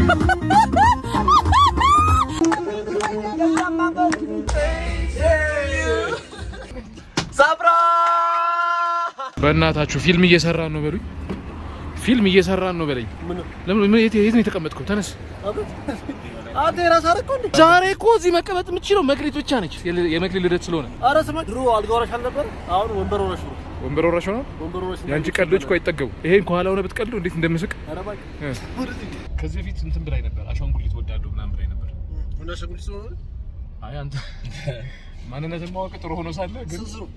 በእናታችሁ ፊልም እየሰራን ነው በሉኝ። ፊልም እየሰራን ነው በለኝ። ለምን ምን- የት የት ነው የተቀመጥከው? ተነስ። አንተ የራስህ አደረከው እንዴ? ዛሬ እኮ እዚህ መቀመጥ የምትችለው መክሊት ብቻ ነች። የል- የመክሊት ልደት ስለሆነ ኧረ ስማ ድሮ አልጋ ወራሽ አልነበር? አሁን ወንበር ወራሽ ነው። ወንበር ወራሽ ሆኗል። ወንበር ወራሽ ነው። የአንቺ ቀልዶች እኮ አይጠገቡ። ይሄን ከኋላ ሆነ ብትቀልዱ እንዴት እንደምስቅ። ኧረ እባክህ ከዚህ በፊት እንትን ብላኝ ነበር፣ አሻንጉሊት ወዳለሁ ምናምን ብላኝ ነበር። ወንድ አሻንጉሊት ስለሆነ አይ አንተ ማንነትን ማወቅ ጥሩ ሆኖ ሳለ ግን ስንት ነው?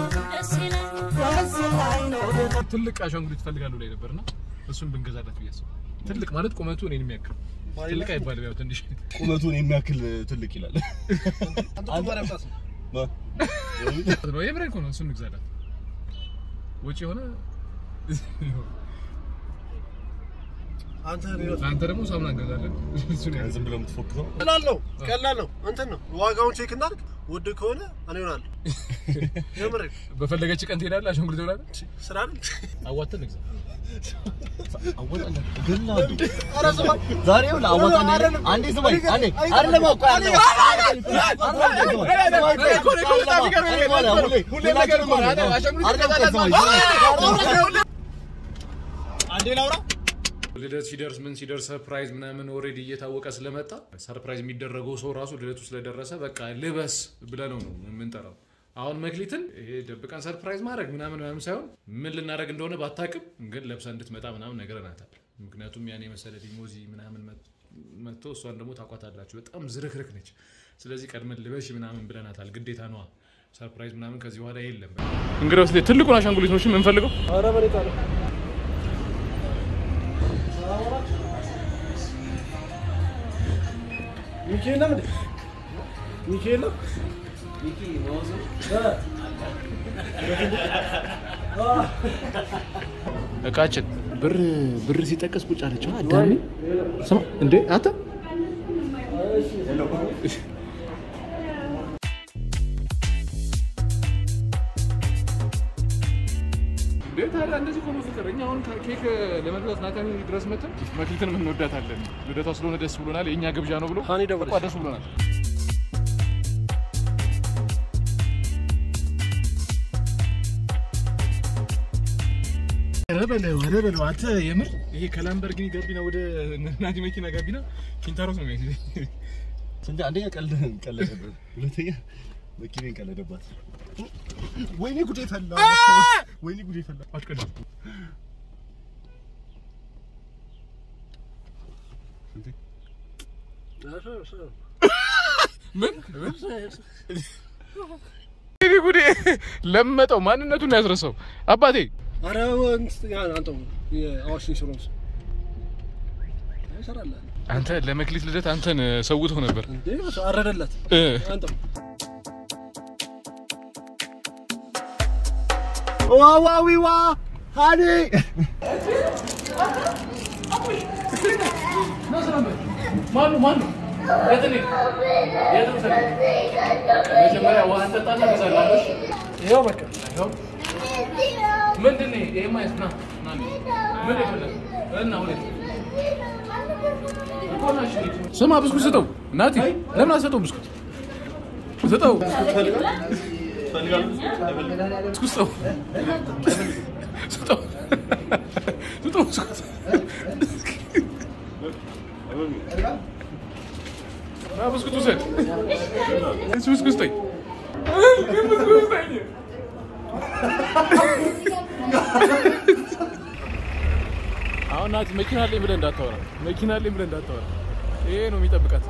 ትልቅ አሻንጉሊት ትፈልጋለሁ ላይ ነበርና እሱን ብንገዛላት ብዬ አስባለሁ። ትልቅ ማለት ቁመቱ እኔን የሚያክል ትልቅ አይባልም፣ ያው ትንሽ ቁመቱን የሚያክል ትልቅ ይላል። አንተ እኮ ባሪያ ብጣት ነው። ነው። የምሬን እኮ ነው። እሱን እንግዛላት ወጪ የሆነ አንተ ነው ለአንተ ደግሞ ሳሙና እንገዛለን። እሱን ያዝ። ዝም ብለው የምትፎክረው ቀላል ነው ቀላል ነው። እንትን ነው ዋጋውን ቼክ እናድርግ። ውድ ከሆነ እኔ እሆናለሁ። የምሬን በፈለገች ቀን ትሄዳለህ። አሻንጉሊት ትሆናለህ። ስራ አይደል? አዋተን እንግዛ። ኧረ ስማ ዛሬ ይኸውልህ አዋጣ እንዳለ አንዴ ስማኝ አንዴ አይደለም እኮ ያለው አንዴ ላውራ። ልደት ሲደርስ ምን ሲደርስ ሰርፕራይዝ ምናምን ኦልሬዲ እየታወቀ ስለመጣ ሰርፕራይዝ የሚደረገው ሰው ራሱ ልደቱ ስለደረሰ በቃ ልበስ ብለነው ነው የምንጠራው። አሁን መክሊትን ይሄ ደብቀን ሰርፕራይዝ ማድረግ ምናምን ምናምን ሳይሆን ምን ልናደርግ እንደሆነ ባታቅም ግን ለብሳ እንድትመጣ ምናምን ነገረናታል። ምክንያቱም ያን የመሰለ ሊሞዚ ምናምን መጥ- መጥቶ እሷን ደግሞ ታቋታላችሁ በጣም ዝርክርክ ነች። ስለዚህ ቀድመን ልበሽ ምናምን ብለናታል። ግዴታ ነዋ። ሰርፕራይዝ ምናምን ከዚህ በኋላ የለም። እንግዲህ ወስደ ትልቁን አሻንጉሊት ነው የምንፈልገው። ኧረ መሬት አለ። ሚኪ የለም እንዴ? ሚኪ የለም? እቃችን ብር ብር ሲጠቀስ ቁጭ አለች። አዳሚ ስማ እንዴ አታ እንዴ ታዲያ እንደዚህ ሆኖ ፍቅር እኛ አሁን ኬክ ለመግዛት ናታኒ ድረስ መተን መክሊትንም እንወዳታለን። ልደቷ ስለሆነ ደስ ብሎናል። የእኛ ግብዣ ነው ብሎ ሀኒ ደወለች። በቃ ደስ ብሎናል። ኧረ በለው ኧረ በለው አንተ የምር ይሄ ከላምበርጊኒ ጋቢና ወደ ናቲ መኪና ጋቢና ኪንታሮስ ነው የሚያስይዘኝ። ስንት አንደኛ ቀልድ ቀለደበት፣ ሁለተኛ መኪናን ቀለደባት። ወይኔ ጉዴ ፈላ፣ ወይኔ ጉዴ ፈላ። አትቀድም። ምን ይሄ ጉዴ ለመጠው ማንነቱን ያስረሳው አባቴ ኧረ እንትን ያ- አንተው የአዋሽ ኢንሹራንስ ይሰራል አንተ ለመክሊት ልደት አንተን ሰውተው ነበር እንዴ? አረደላት እ አንተው ዋዋዊዋ ሀኒ ማኑ ማኑ የት ነህ? የት ነህ? መጀመሪያ ውሃ እንጠጣና እንገዛለን። ይኸው በቃ ምንድን ነው ይሄ? ማየት ና ና ና። ምን የፈለግህ? እና ሁለት ስማ፣ ብስኩት ስጠው። ናቲ ለምን አትሰጠውም? ብስኩት ስጠው፣ ብስኩት ስጠው፣ ስጠው፣ ስጠው ብስኩት። ና ብስኩት ውሰድ። እሱ ብስኩት ስጠኝ፣ ብስኩት ስጠኝ። አሁን ናቲ መኪና አለኝ ብለህ እንዳታወራ፣ መኪና አለኝ ብለህ እንዳታወራ። ይሄ ነው የሚጠብቃት።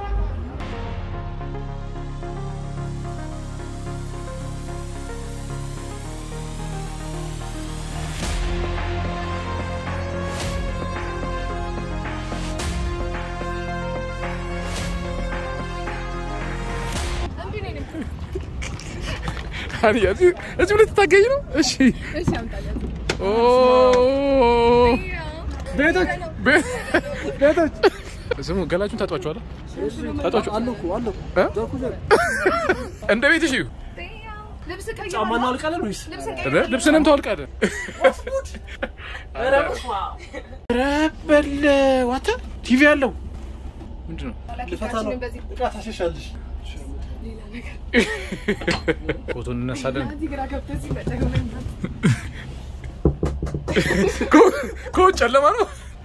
ታዲያ እዚህ እዚህ ብለህ ትታገኝ ነው? እሺ ኦ ቤቶች ቤቶች ስሙ ገላችሁን ታጧችኋል? ታጧችሁ አለሁ እኮ አለሁ እኮ እ? እዛው እኮ ዘ- እንደ ቤትሽ እዩ። ልብስ ጫማ እናወልቃለን ወይስ ኧረ ልብስንም ታወልቃለህ። ኧረ በለው አንተ ቲቪ አለው ምንድን ነው ልፈታ ነው። እቃ ታሸሻለሽ። ፎቶ እንነሳለን ከውጭ ጨለማ ነው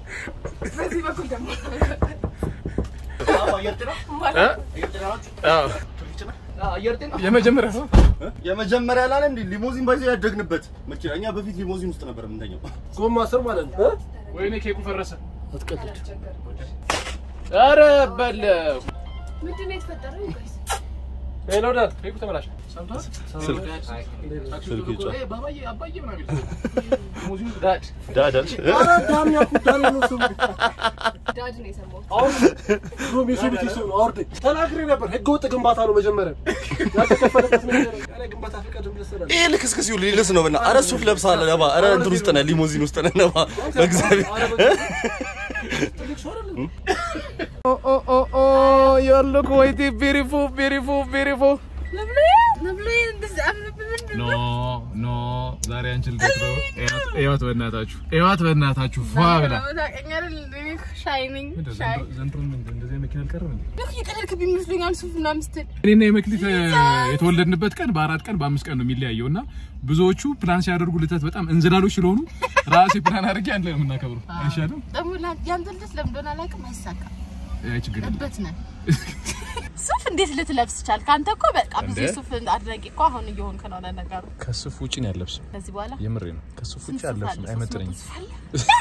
የመጀመሪያ ነው የመጀመሪያ ላለ እንዲ ሊሞዚን ባይዘ ያደግንበት መኪና እኛ በፊት ሊሞዚን ውስጥ ነበር የምንተኛው። ጎማ ስር ማለት ነው። ወይኔ ኬኩ ፈረሰ አትቀልድ። ኧረ በለው ምንድን ነው የተፈጠረው? ሄሎ ዳድ ኬኩ ተበላሽ ሰምቷል ስልክ ስልክ ይጫ ኤ፣ ባባዬ አባዬ ምናምን ይላል ሙዚየም ዳድ ዳዳል ኧረ ዳም ያልኩት ዳም ነው ስሙ። ዳድ ነው የሰማሁት። አሁን ድሮም የሱሉቲ ሰው ነው። አውርደኝ ተናግሬ ነበር። ህገወጥ ግንባታ ነው መጀመሪያ ያልተከፈለበት ነገር እኔ ግንባታ ፍቃድ ብለሰላል ይሄ ልክስክስ ይሁን ሊልስ ነው ብና አረ ሱፍ ለብሳለ ነባ አረ እንትን ውስጥ ነህ ሊሞዚን ውስጥ ነህ ነባ በእግዚአብሔር ትልቅ ሰው አይደለም። ዩር ሉክ ወይት ቢሪፉል ቢሪፉል ቢሪፉል ኖ ኖ ዛሬ አንቺ ልደት ነው እያት በእናታችሁ እያት በእናታችሁ ፏ ብላ ዘንድሮ እንደዚህ መኪና አልቀረም እንዴ እኔና የመክሊት የተወለድንበት ቀን በአራት ቀን በአምስት ቀን ነው የሚለያየው እና ብዙዎቹ ፕላን ሲያደርጉ ልደት በጣም እንዝላሎች ስለሆኑ ራሴ ፕላን አድርጌ አንድ ላይ ነው የምናከብረው አይሻልም? ያንተ ልደት ለምን እንደሆነ አላውቅም፣ አይሳካም። አይ ችግር የለም። እበት ነን። ሱፍ እንዴት ልትለብስ ቻልክ? አንተ እኮ በቃ ብዙ እንዴ? ሱፍ አድናቂ እኮ አሁን እየሆንክ ነው ለነገሩ። ከሱፍ ውጭ ነው ያለብስም ከዚህ በኋላ የምሬ ነው። ከሱፍ ውጭ ስንት ሱፍ አለብስም አለ? አይመጥነኝም። ሶስት መቶ ሱፍ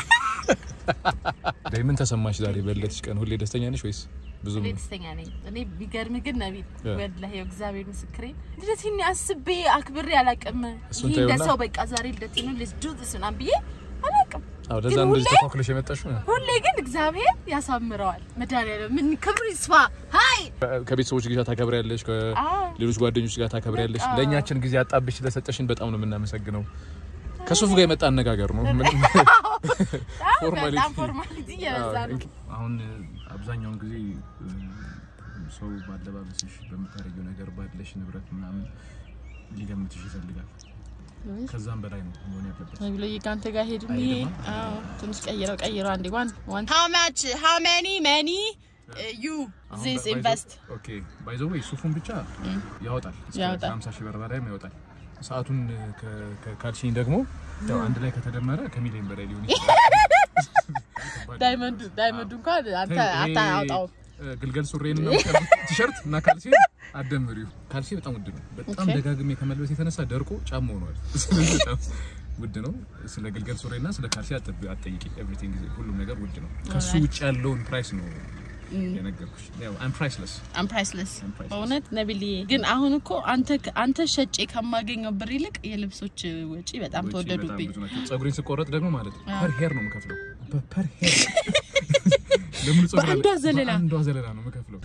አለ? ዳይ ምን ተሰማሽ ዛሬ በልደትሽ ቀን? ሁሌ ደስተኛ ነሽ ወይስ ብዙም እኔ ደስተኛ ነኝ። እኔ ቢገርም ግን ነቢል ያ። ወላሂ እግዚአብሔር ምስክሬ ልደቴን አስቤ አክብሬ አላውቅም። እሱን ይህ እንደ ተይውና- ሰው በቃ ዛሬ ልደቴ ነው ሌትስ ዱ ዚስ ምናምን ብዬ አላውቅም። አዎ፣ ለዛ ግን እንደዚህ ሁሌ- ተኳኩለሽ የመጣሽው ነው። ሁሌ ግን እግዚአብሔር ያሳምረዋል። መድኃኒዓለም ምን ክብሩ ይስፋ። ሀይ ከቤተሰቦች ጋር ታከብሪያለሽ፣ አዎ ከሌሎች ጓደኞች ጋር ታከብሪያለሽ። በቃ። ለእኛችን ጊዜ አጣብሽ ስለሰጠሽን በጣም ነው የምናመሰግነው። ከሱፍ ጋር የመጣ አነጋገር ነው። ምንም ፎርማሊቲ በጣም ፎርማሊቲ እየበዛ ነው። አሁን አብዛኛውን ጊዜ ሰው ባለባበስሽ፣ በምታደርጊው ነገር፣ ባለሽ ንብረት ምናምን ሊገምትሽ ይፈልጋል። ከዛም በላይ ነው መሆን ያለበት። ብሎ ከአንተ ጋር ሄድም ይሄ አይሄድም? አዎ ትንሽ ቀይረው ቀይረው አንዴ ዋን ዋን ሃው ማች ሃው ማኒ ማኒ ዩ ዚስ ኢንቨስት ኦኬ ባይ ዘ ዌይ ሱፉን ብቻ ያወጣል እስከ ያወጣል። 50 ሺህ ብር በላይም ያወጣል። ሰዓቱን ከ- ከ- ካልሽኝ ደግሞ ያው አንድ ላይ ከተደመረ ከሚሊዮን በላይ ሊሆን ይችላል። ዳይመንድ ዳይመንድ እንኳን አንተ አታውጣው እ፣ ግልገል ሱሬን እና ቲሸርት እና ካልሲ አደምሪው። ካልሲ በጣም ውድ ነው። በጣም ኦኬ። ደጋግሜ ከመልበስ የተነሳ ደርቆ ጫማ ሆኗል። ስለዚህ በጣም ውድ ነው። ስለ ግልገል ሱሬና ስለ ካልሲ አጠብ- አትጠይቂ። ኤቭሪቲንግ ሁሉም ነገር ውድ ነው። ከሱ ውጭ ያለውን ፕራይስ ነው የነገርኩሽ። ያው አም ፕራይስለስ አም ፕራይስለስ I'm priceless. በእውነት ነብልዬ ግን አሁን እኮ አንተ አንተ ሸጬ ከማገኘው ብር ይልቅ የልብሶች ወጪ በጣም ተወደዱብኝ ጸጉሬን ስቆረጥ ደግሞ ማለት ነው ፐር ሄር ነው የምከፍለው። ፐር ሄር ለምን ጸጉር አለ? በአንዷ ዘለላ። በአንዷ ዘለላ ነው የምከፍለው።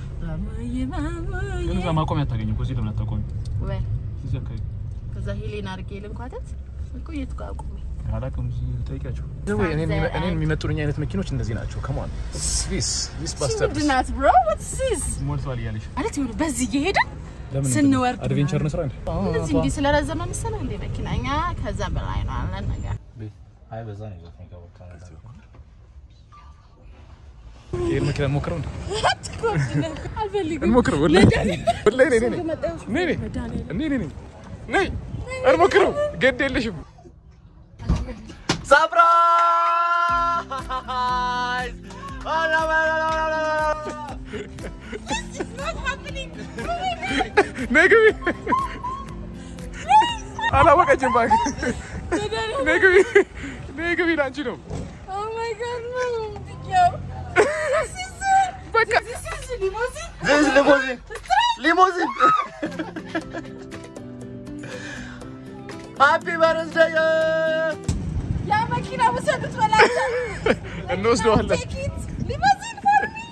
ግን እዛ ማቆሚያ አታገኝም እኮ እዚህ ለምን አታቆሚ? ወይ እዚህ አካባቢ ከዛ ሄሌን አድርጌ ልንኳተት እኮ የት ጋር አቁሜ አላውቅም። እዚህ ጠይቂያቸው። እኔን የሚመጡኝ አይነት መኪኖች እንደዚህ ናቸው። ከማን ስዊስ ስዊስ ባስተርስ ምንድናት ብሮ ወትስ ዚስ ሞልቷል እያለሽ ማለት ይሁን በዚህ እየሄድን ለምን ስንወርድ አድቬንቸር ነው ስራ እንዴ? እንደዚህ እንዲህ ስለረዘመ መሰለህ እንደ መኪና እኛ ከዛ በላይ ነው አለን ነገር አይ በዛ ነው ይዞት የሚገባው ካናዳ። ይሄን መኪና እንሞክረው እንዴ? አልፈልግም እንሞክረው ወላሂ ወላሂ ነይ ነይ ነይ ነይ ነይ ነይ ነይ ነይ እንሞክረው ግድ የለሽም ሰርፕራይዝ! ነይ ግቢ አላወቀችም እባክህ ነይ ግቢ ነይ ግቢ ላንቺ ነው በቃ ዚስ ሊሞዚን ሊሞዚን ሃፒ በርዝዴይ ያ መኪና ውሰዱት በላቸው እንወስደዋለን ሊሞዚን ፎር ሚ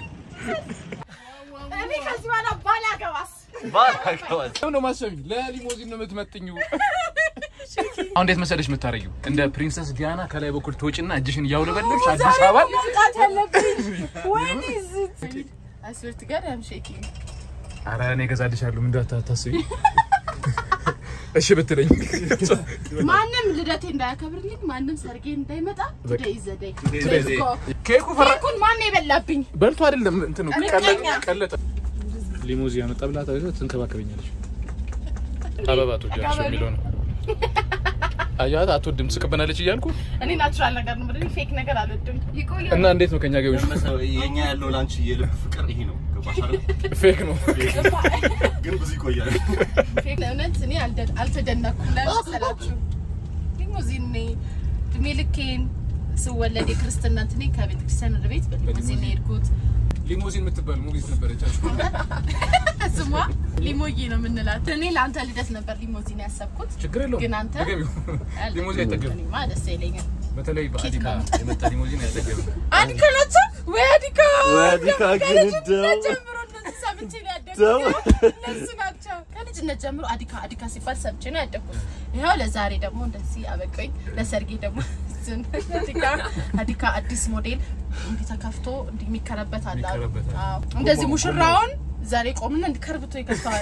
እኔ ከዚህ በኋላ ባላገባስ ባላገባስ ለምን ነው ማሰቢኝ? ለሊሞዚን ነው የምትመጥኙ። አሁን እንዴት መሰለሽ የምታረጊው? እንደ ፕሪንሰስ ዲያና ከላይ በኩል ትወጪና እጅሽን እያውለበለብሽ አዲስ አበባ መውጣት ያለብኝ ወይኔ ዝት አስወርት ጋር ያም ሼኪንግ ኧረ እኔ እገዛልሻለሁ ምን እንዳታስቢ። እሺ ብትለኝ ማንም ልደቴ እንዳያከብርልኝ ማንም ሰርጌ እንዳይመጣ ቱዴይ ኢዝ ዘ ዴይ ኬኩ ፈራ ኬኩን ማን የበላብኝ በልቶ አይደለም እንትኑ ምቀኛ። ቀለጠ ሊሞዚ ያመጣ ብላ ታይቶ ትንከባከበኛለች። አበባ ትወጃለሽ የሚለው ነው። አያት አትወድም ስቅበናለች እያልኩ እኔ ናቹራል ነገር ነው ምድር ፌክ ነገር አልወድም ይቆያል እና እንዴት ነው ከኛ ጋር ይሆንሽ? የኛ ያለው ላንቺ የልብ ፍቅር ይሄ ነው። ገባሽ አይደል? ፌክ ነው። ግን ብዙ ይቆያል። ፌክ እውነት እኔ አልደ- አልተደነኩም ለምን መሰላችሁ ሊሙዚን እኔ እድሜ ልኬን ስወለድ የክርስትና እንትኔ ከቤተ ክርስቲያን ወደ ቤት በሊሙዚን ነው የሄድኩት ሊሞዚን የምትባል ሙቪት ነበረቻችሁ። ስሟ ሊሞዬ ነው የምንላት እኔ ለአንተ ልደት ነበር ሊሞዚን ያሰብኩት ችግር የለውም ግን አንተ ተገቢው ሊሞዚን አይጠገብም። እኔማ ደስ አይለኝም በተለይ በአዲካ የመጣ ሊሞዚን አይጠገብም። አዲካ ናቸው ወይ አዲካ ወይ አዲካ ግን እንደው ጀምሮ እንደዚህ ሰምቼ ነው ደው። ያደግኩት እነሱ ናቸው ከልጅነት ጀምሮ አዲካ አዲካ ሲባል ሰምቼ ነው ያደግኩት ይኸው ለዛሬ ደግሞ እንደዚህ አበቀኝ ለሰርጌ ደግሞ እሱን አዲካ አዲካ አዲስ ሞዴል እንዲህ ተከፍቶ እንዲህ የሚከረበት አለ አሉ። የሚከረበት አለ። አዎ። እንደዚህ ሙሽራውን ዛሬ ቆምና እንዲከርብቶ ይከፍተዋል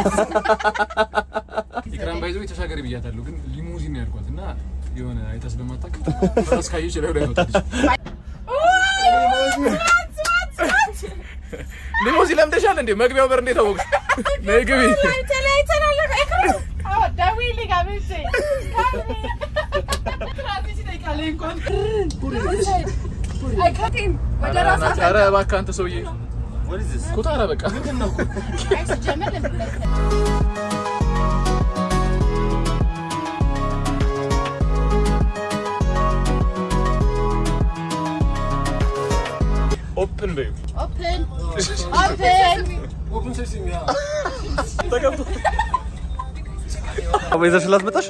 ኢክራም ባይዘው ተሻገሪ ብያታለሁ፣ ግን ሊሞዚን ነው ያልኳት እና የሆነ አይታ ስለማታውቅ ፈረስ ካየች ላይ ላይ ወጣች። ሊሞዚን ለምደሻል እንዴ? መግቢያው በር እንዴት አወቅሽ? ነይ ግቢ። ተለያይተናል አዎ ደውዪልኝ አብቼ ትራፊክ ይጠይቃለኝ እንኳን አይከቴም ወደ ራስ ኧረ እባክህ አንተ ሰውዬ What is this? ኩታራ በቃ ሲጀመር ለምን ኦፕን በዩ ኦፕን ኦፕን ኦፕን ሴሲንግ ያ ተቀምጦ አቦ ይዘሽላት መጣሽ?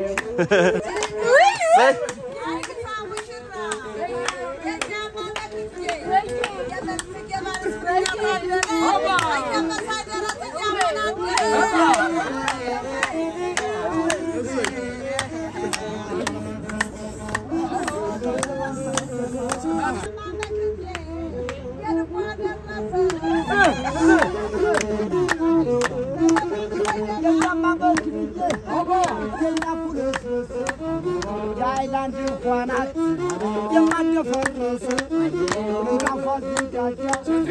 የአይላንድ እንኳናት የማደፈርስ እንጋፋ ዝጋጃ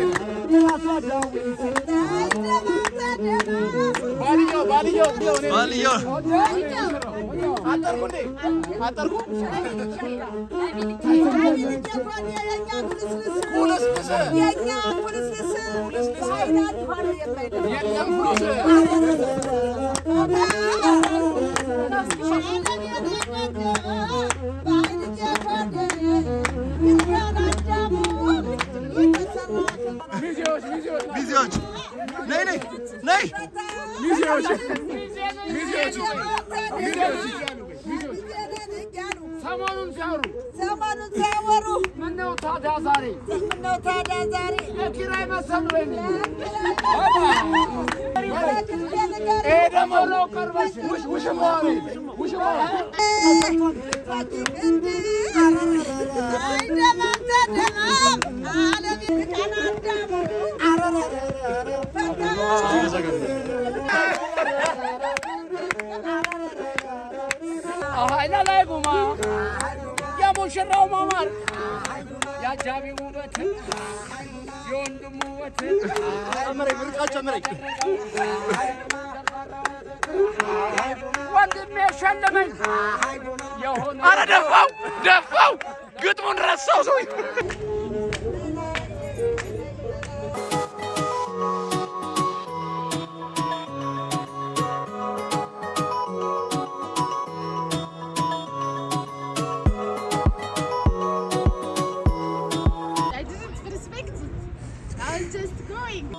ራሷ ባልየው ባልየው ባልየው አጠርኩ እንዴ አጠርኩ የለም ፍሉስ ሚዜዎች ሚዜዎች ሚዜዎች ነይ ነይ ነይ ሚዜዎች ሚዜዎች ሚዜዎች ሰሞኑን ሲያወሩ ዘመኑን ሲያወሩ ምነው ታዲያ ዛሬ ምነው ታዲያ ዛሬ ለኪራይ መሰሉ ወይ ጊዜ ነገር ይሄ ደግሞ ነው ቀርበሽ ውሽ ውሽማ ውሽማ ኃይለ ላይ ጉማ የሙሽራው ማማር የአጃቢ ውበት የወንድሙ ውበት ጨምረኝ ምርቃት ጨምረኝ ወንድሜ ሸለመኝ የሆነ አረ ደፋው ደፋው ግጥሙን ረሳው ሰው I didn't respect it. I was just going.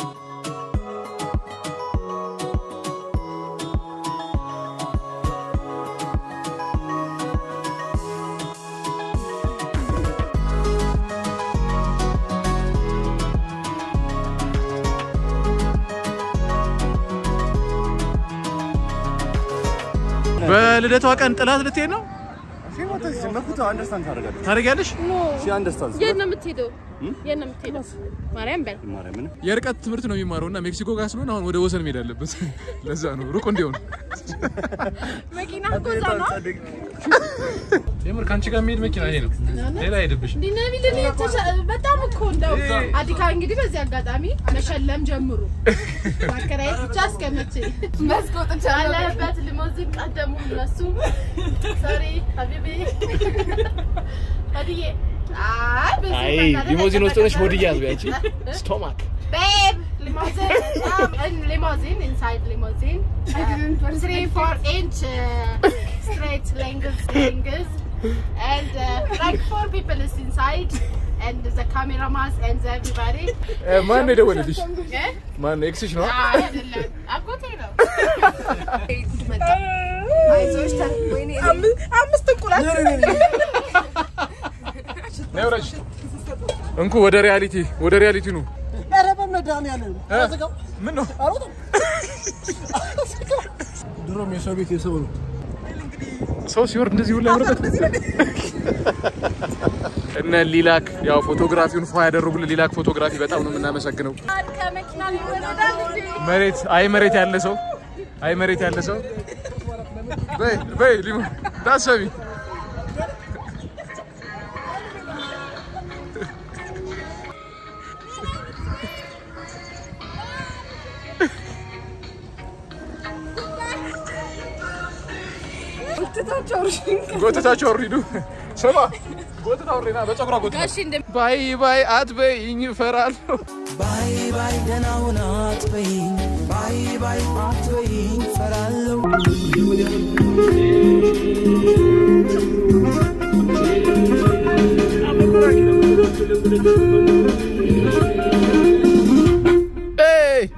በልደቷ ቀን ጥላት ልትሄድ ነው መኩታ አንደርስታንድ ታደርጋለች ታደርጊያለሽ? ሺ አንደርስታንድ የት ነው የምትሄደው? የት ነው የምትሄደው? ማርያም በል ማርያምን የርቀት ትምህርት ነው የሚማረው እና ሜክሲኮ ጋር ስለሆነ አሁን ወደ ወሰን መሄድ አለበት። ለዛ ነው ሩቅ እንዲሆን። መኪና እኮ እዛ ነው። የምር ከአንቺ ጋር የሚሄድ መኪና ይሄ ነው። ሌላ አይሄድብሽ። ዲናሚ ልን በጣም እኮ እንደው አዲካ እንግዲህ በዚህ አጋጣሚ መሸለም ጀምሩ። ማከራየት ብቻ እስከመቼ መስኮጥ አለበት ሊሞዚን ቀደሙ እነሱ ሶሪ ሀቢቢ ሆድዬ አይ በዚህ አይ በቃ ሊሞዚን ውስጥ ሆነሽ ለተቀመጠ- ሆድ እያዝ ቢያንቺ ስቶማክ Babe, limousine, um, limousine, inside limousine. Uh, three, four inch uh, straight length, length. And uh, like four people is inside. And the cameraman and everybody. ማን ነው የደወለልሽ? Eh? ማን ነው ኤክስሽ ነው? Ah, አይደለም። አጎቴ ነው። አይዞሽ ተ- ወይኔ አምስት እንቁላል ነይ ውረጅ። እንኩ ወደ ሪያሊቲ ወደ ሪያሊቲ ነው። ኧረ በመድኃኒዓለም አዘጋው። ምን ነው አልወጣም። ድሮም የሰው ቤት የሰው ነው። ሰው ሲወርድ እንደዚህ ሁላ ያምርበት። እነ ሊላክ ያው ፎቶግራፊውን ፏ ያደረጉልን ሊላክ ፎቶግራፊ በጣም ነው የምናመሰግነው። ከመኪና ሊወረዳል እንዴ? መሬት አይ መሬት ያለ ሰው አይ መሬት ያለ ሰው በይ በይ ሊሞ ዳሰቢ ጎተታቸው አውሪዱ ስማ ጎተታ አውሪና በፀጉሯ ጎተታ እሺ እንደ ባይ ባይ አትበይኝ እፈራለሁ ባይ ባይ ደህና ሁና አትበይኝ ባይ ባይ አትበይኝ ፈራለሁ Hey!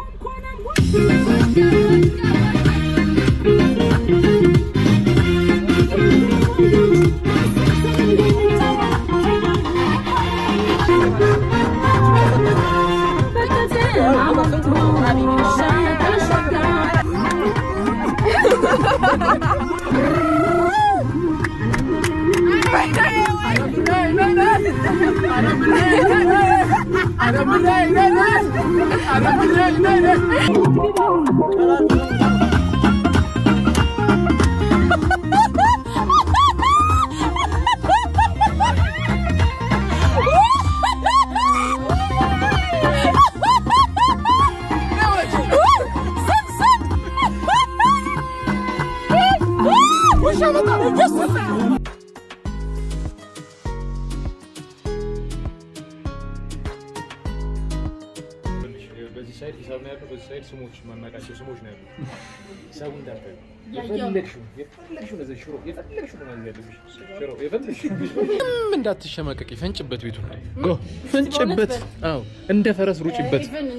በዚህ ሳይድ ሂሳብ ነው ያለው፣ በዚህ ሳይድ ስሞች ማናውቃቸው ስሞች ነው ያሉት። ሂሳቡ እንዳትዪ። የፈለግሽውን የፈለግሽውን እዚህ ሽሮ የፈለግሽውን ነው ማለት ያለብሽ። ሽሮ የፈለግሽውን ምንም እንዳትሸማቀቂ፣ ፈንጭበት ቤቱ ጎ ፈንጭበት። አዎ እንደ ፈረስ ሩጭበት። ኢቭን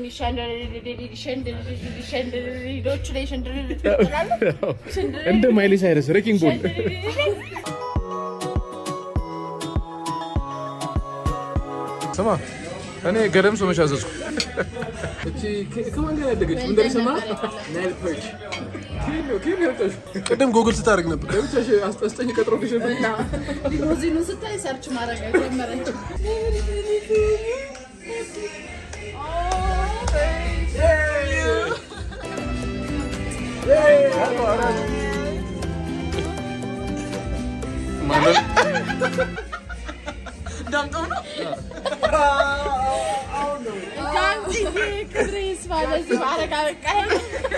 ሸንድዶቹ ላይ ሸንድድ ትላለህ አዎ፣ እንደ ማይሊ ሳይረስ ሬኪንግ ቦል ስማ እኔ ገለምሶ መች አዘዝኩ። እቺ ከማን ጋር ያደገች ምን እንደሰማ ናይል ፐርች ቅድም ጎግል ስታደርግ ነበር። ለብቻሽ አስጠኝ ቀጥሮልሽ ነበር። ሊሞዚኑ ስታይ ሰርች ማድረግ ጀመረች። ማለት ዳንስዬ ክብሬ ይስፋ ለዚህ ማድረግ አበቃኝ።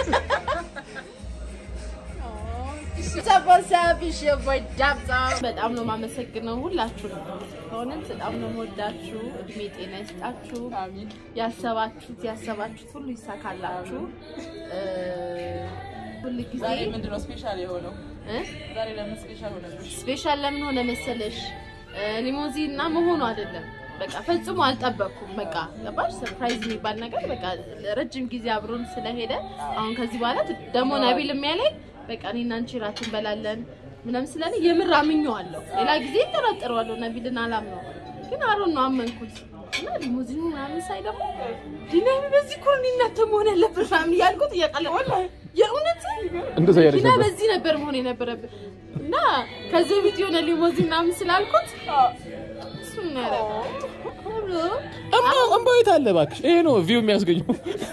ሰቦሳብሽ የቦይ ዳብዛ በጣም ነው የማመሰግነው ሁላችሁ ነው። በእውነት በጣም ነው የምወዳችሁ። እድሜ ጤና ይስጣችሁ። ያሰባችሁት ያሰባችሁት ሁሉ ይሳካላችሁ። እ፣ ሁል ጊዜ ምንድነው ስፔሻል የሆነው? እ? ዛሬ ለምን ስፔሻል ሆነብሽ? ስፔሻል ለምን ሆነ መሰለሽ? ሊሞዚን እና መሆኑ አይደለም። በቃ ፈጽሞ አልጠበቅኩም። በቃ ገባሽ? ሰርፕራይዝ የሚባል ነገር በቃ ረጅም ጊዜ አብሮን ስለሄደ አሁን ከዚህ በኋላ ደግሞ ነቢል የሚያለኝ በቃ እኔና አንቺ ራት እንበላለን ምናምን ስላለ የምር አምኜዋለሁ። ሌላ ጊዜ እጠራጠረዋለሁ ነቢልን አላምነው፣ ግን አሮን ነው አመንኩት። እና ሊሞዚኑ ምናምን ሳይ ደግሞ ዲናሚ በዚህ እኮ ነው እናንተ መሆን ያለብን ምናምን እያልኩት እያቀለ የእውነት እንደዛ እያለች እና ነበር። በዚህ ነበር መሆን የነበረብን እና ከዚህ በፊት የሆነ ሊሞዚን ምናምን ስላልኩት እሱን ነው ያደረገው። እምባው እምባው የት አለ እባክሽ? ይሄ ነው ቪው የሚያስገኘው።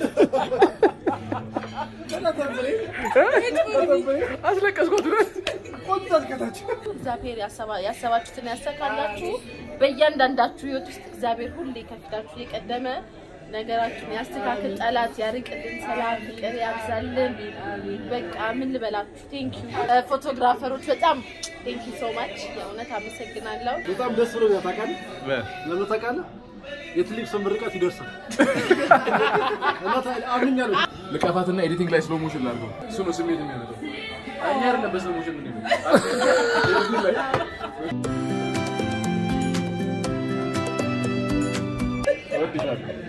አስለቀስኳት እውነት። እግዚአብሔር ያሰባ- ያሰባችሁትን ያሳካላችሁ። በእያንዳንዳችሁ ህይወት ውስጥ እግዚአብሔር ሁሌ ከፊታችሁ የቀደመ ነገራችሁን ያስተካክል፣ ጠላት ያርቅልን፣ ሰላም ፍቅር ያብዛልን። በቃ ምን ልበላችሁ። ቴንኪዩ ፎቶግራፈሮች፣ በጣም ቴንኪዩ ሶ ማች የእውነት አመሰግናለሁ። በጣም ደስ ብሎኛል። ታውቃለህ ለምን ታውቃለህ? የትልቅ ሰው ምርቃት ይደርሳል እና ታ- አምኛለሁ። ልቀፋትና ኤዲቲንግ ላይ ስሎ ሞሽን ላድርገው። እሱ ነው ስሜት የሚያመጣው። እኛ አይደለም በስሎ ሞሽን ምን ይለው እወድሻለሁ።